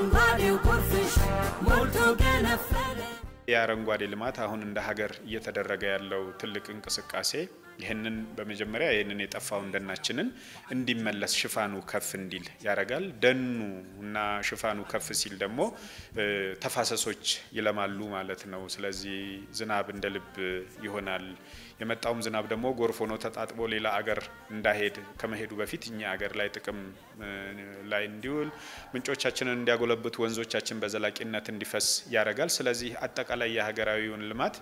አረንጓዴው ጎርፍሽ ሞልቶ ገነፈለ የአረንጓዴ ልማት አሁን እንደ ሀገር እየተደረገ ያለው ትልቅ እንቅስቃሴ ይህንን በመጀመሪያ ይህንን የጠፋውን ደናችንን እንዲመለስ ሽፋኑ ከፍ እንዲል ያደርጋል። ደኑ እና ሽፋኑ ከፍ ሲል ደግሞ ተፋሰሶች ይለማሉ ማለት ነው። ስለዚህ ዝናብ እንደ ልብ ይሆናል። የመጣውም ዝናብ ደግሞ ጎርፍ ሆኖ ተጣጥቦ ሌላ አገር እንዳይሄድ ከመሄዱ በፊት እኛ አገር ላይ ጥቅም ላይ እንዲውል ምንጮቻችንን እንዲያጎለብቱ ወንዞቻችን በዘላቂነት እንዲፈስ ያደርጋል። ስለዚህ አጠቃላይ የሀገራዊውን ልማት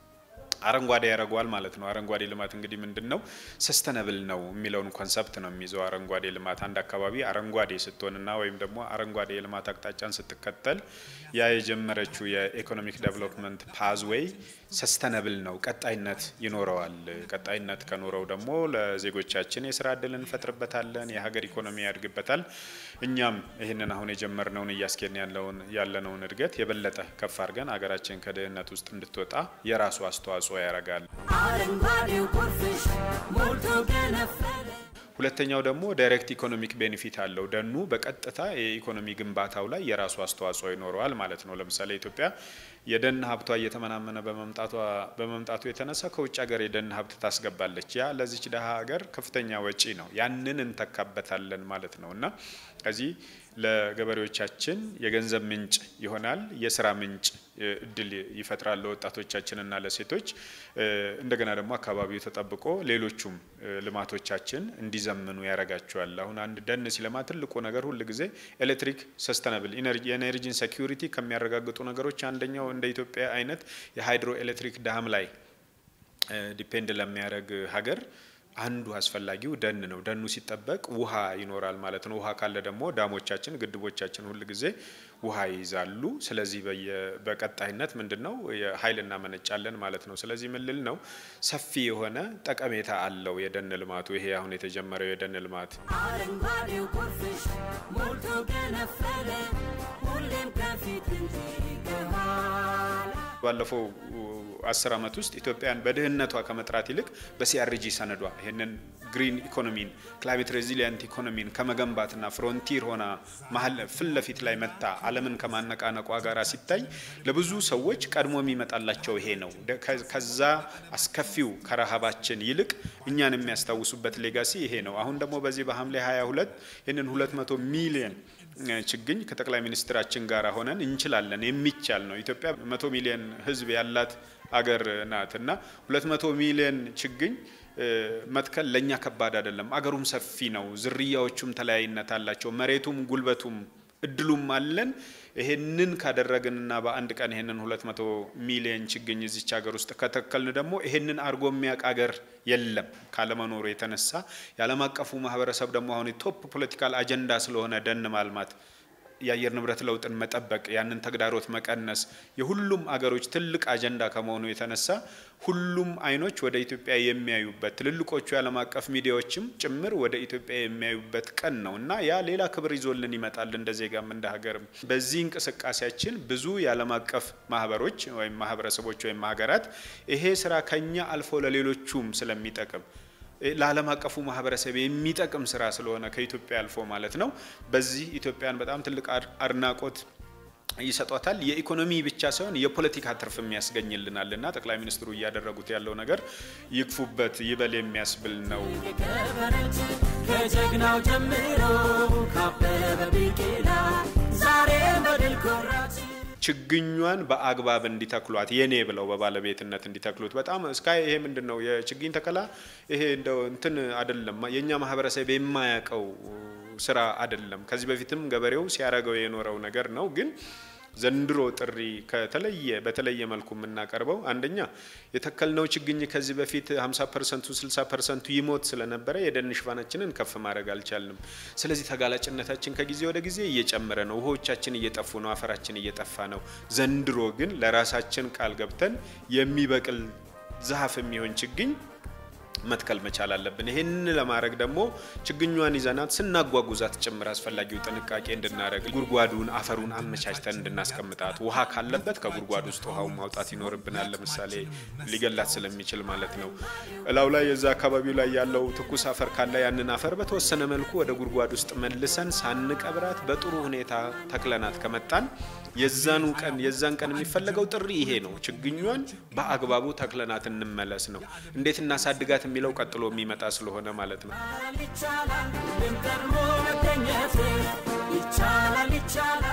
አረንጓዴ ያደርገዋል ማለት ነው። አረንጓዴ ልማት እንግዲህ ምንድን ነው? ሰስተነብል ነው የሚለውን ኮንሰፕት ነው የሚይዘው። አረንጓዴ ልማት አንድ አካባቢ አረንጓዴ ስትሆንና ወይም ደግሞ አረንጓዴ የልማት አቅጣጫን ስትከተል ያ የጀመረችው የኢኮኖሚክ ዴቨሎፕመንት ፓዝዌይ ሰስተነብል ነው፣ ቀጣይነት ይኖረዋል። ቀጣይነት ከኖረው ደግሞ ለዜጎቻችን የስራ እድል እንፈጥርበታለን፣ የሀገር ኢኮኖሚ ያድግበታል። እኛም ይህንን አሁን የጀመርነውን እያስኬድን ያለውን ያለነውን እድገት የበለጠ ከፍ አድርገን ሀገራችን ከድህነት ውስጥ እንድትወጣ የራሱ አስተዋጽኦ ያደርጋል። አረንጓዴው ጎርፍሽ ሞልቶ ገነፈለ ሁለተኛው ደግሞ ዳይሬክት ኢኮኖሚክ ቤኔፊት አለው። ደኑ በቀጥታ የኢኮኖሚ ግንባታው ላይ የራሱ አስተዋጽኦ ይኖረዋል ማለት ነው። ለምሳሌ ኢትዮጵያ የደን ሀብቷ እየተመናመነ በመምጣቱ የተነሳ ከውጭ ሀገር የደን ሀብት ታስገባለች። ያ ለዚች ደሀ ሀገር ከፍተኛ ወጪ ነው። ያንን እንተካበታለን ማለት ነው እና ከዚህ ለገበሬዎቻችን የገንዘብ ምንጭ ይሆናል። የስራ ምንጭ እድል ይፈጥራል ለወጣቶቻችንና ለሴቶች። እንደገና ደግሞ አካባቢው ተጠብቆ ሌሎቹም ልማቶቻችን እንዲዘምኑ ያደርጋቸዋል። አሁን አንድ ደን ሲለማ ትልቁ ነገር ሁል ጊዜ ኤሌክትሪክ ሰስተናብል የኤነርጂን ሴኪሪቲ ከሚያረጋግጡ ነገሮች አንደኛው እንደ ኢትዮጵያ አይነት የሃይድሮ ኤሌክትሪክ ዳም ላይ ዲፔንድ ለሚያደርግ ሀገር አንዱ አስፈላጊው ደን ነው። ደኑ ሲጠበቅ ውሃ ይኖራል ማለት ነው። ውሃ ካለ ደግሞ ዳሞቻችን፣ ግድቦቻችን ሁል ጊዜ ውሃ ይይዛሉ። ስለዚህ በቀጣይነት ምንድን ነው ኃይል እናመነጫለን ማለት ነው። ስለዚህ ምን ልል ነው ሰፊ የሆነ ጠቀሜታ አለው የደን ልማቱ። ይሄ አሁን የተጀመረው የደን ልማት አረንጓዴው ጎርፍሽ ሞልቶ ገነፈለ ሁሌም ከፊት እንጂ ከኋላ ባለፈው አስር ዓመት ውስጥ ኢትዮጵያን በድህነቷ ከመጥራት ይልቅ በሲአርጂ ሰነዷ ይህንን ግሪን ኢኮኖሚን ክላይሜት ሬዚሊየንት ኢኮኖሚን ከመገንባትና ፍሮንቲር ሆና መሀል ፊት ለፊት ላይ መታ ዓለምን ከማነቃነቋ ጋር ሲታይ ለብዙ ሰዎች ቀድሞ የሚመጣላቸው ይሄ ነው። ከዛ አስከፊው ከረሃባችን ይልቅ እኛን የሚያስታውሱበት ሌጋሲ ይሄ ነው። አሁን ደግሞ በዚህ በሐምሌ 22 ይህንን 200 ሚሊየን ችግኝ ከጠቅላይ ሚኒስትራችን ጋር ሆነን እንችላለን፣ የሚቻል ነው። ኢትዮጵያ መቶ ሚሊዮን ሕዝብ ያላት አገር ናት እና ሁለት መቶ ሚሊዮን ችግኝ መትከል ለእኛ ከባድ አይደለም። አገሩም ሰፊ ነው። ዝርያዎቹም ተለያይነት አላቸው። መሬቱም ጉልበቱም እድሉም አለን። ይሄንን ካደረግንና በአንድ ቀን ይሄንን ሁለት መቶ ሚሊዮን ችግኝ እዚች ሀገር ውስጥ ከተከልን ደግሞ ይሄንን አድርጎ የሚያውቅ ሀገር የለም ካለመኖሩ የተነሳ የዓለም አቀፉ ማህበረሰብ ደግሞ አሁን የቶፕ ፖለቲካል አጀንዳ ስለሆነ ደን ማልማት የአየር ንብረት ለውጥን መጠበቅ ያንን ተግዳሮት መቀነስ የሁሉም አገሮች ትልቅ አጀንዳ ከመሆኑ የተነሳ ሁሉም አይኖች ወደ ኢትዮጵያ የሚያዩበት ትልልቆቹ የዓለም አቀፍ ሚዲያዎችም ጭምር ወደ ኢትዮጵያ የሚያዩበት ቀን ነው እና ያ ሌላ ክብር ይዞልን ይመጣል እንደ ዜጋም እንደ ሀገርም። በዚህ እንቅስቃሴያችን ብዙ የዓለም አቀፍ ማህበሮች ወይም ማህበረሰቦች ወይም ሀገራት ይሄ ስራ ከኛ አልፎ ለሌሎቹም ስለሚጠቅም ለዓለም አቀፉ ማህበረሰብ የሚጠቅም ስራ ስለሆነ ከኢትዮጵያ አልፎ ማለት ነው። በዚህ ኢትዮጵያን በጣም ትልቅ አድናቆት ይሰጧታል። የኢኮኖሚ ብቻ ሳይሆን የፖለቲካ ትርፍም ያስገኝልናል እና ጠቅላይ ሚኒስትሩ እያደረጉት ያለው ነገር ይግፉበት ይበል የሚያስብል ነው። የከበረች ከጀግናው ጀምሮ ካበበ ቢቂላ ዛሬ በድል ኮራች ችግኟን በአግባብ እንዲተክሏት የኔ ብለው በባለቤትነት እንዲተክሉት በጣም እስካይ ይሄ ምንድን ነው የችግኝ ተከላ ይሄ እንደው እንትን አይደለም የእኛ ማህበረሰብ የማያውቀው ስራ አይደለም። ከዚህ በፊትም ገበሬው ሲያደርገው የኖረው ነገር ነው ግን ዘንድሮ ጥሪ ከተለየ በተለየ መልኩ የምናቀርበው አንደኛ የተከልነው ችግኝ ከዚህ በፊት 50 ፐርሰንቱ 60 ፐርሰንቱ ይሞት ስለነበረ የደን ሽፋናችንን ከፍ ማድረግ አልቻልንም። ስለዚህ ተጋላጭነታችን ከጊዜ ወደ ጊዜ እየጨመረ ነው። ውሆቻችን እየጠፉ ነው። አፈራችን እየጠፋ ነው። ዘንድሮ ግን ለራሳችን ቃል ገብተን የሚበቅል ዛፍ የሚሆን ችግኝ መትከል መቻል አለብን። ይህን ለማድረግ ደግሞ ችግኟን ይዘናት ስናጓጉዛት ጭምር አስፈላጊው ጥንቃቄ እንድናደረግ ጉድጓዱን አፈሩን አመቻችተን እንድናስቀምጣት ውሃ ካለበት ከጉድጓድ ውስጥ ውሃውን ማውጣት ይኖርብናል። ለምሳሌ ሊገላት ስለሚችል ማለት ነው። እላው ላይ የዛ አካባቢው ላይ ያለው ትኩስ አፈር ካለ ያንን አፈር በተወሰነ መልኩ ወደ ጉድጓድ ውስጥ መልሰን ሳንቀብራት በጥሩ ሁኔታ ተክለናት ከመጣን የዛኑ ቀን የዛን ቀን የሚፈለገው ጥሪ ይሄ ነው። ችግኟን በአግባቡ ተክለናት እንመለስ ነው። እንዴት እናሳድጋት የሚለው ቀጥሎ የሚመጣ ስለሆነ ማለት ነው። ይቻላል ግን ቀድሞ መገኘት ይቻላል ይቻላል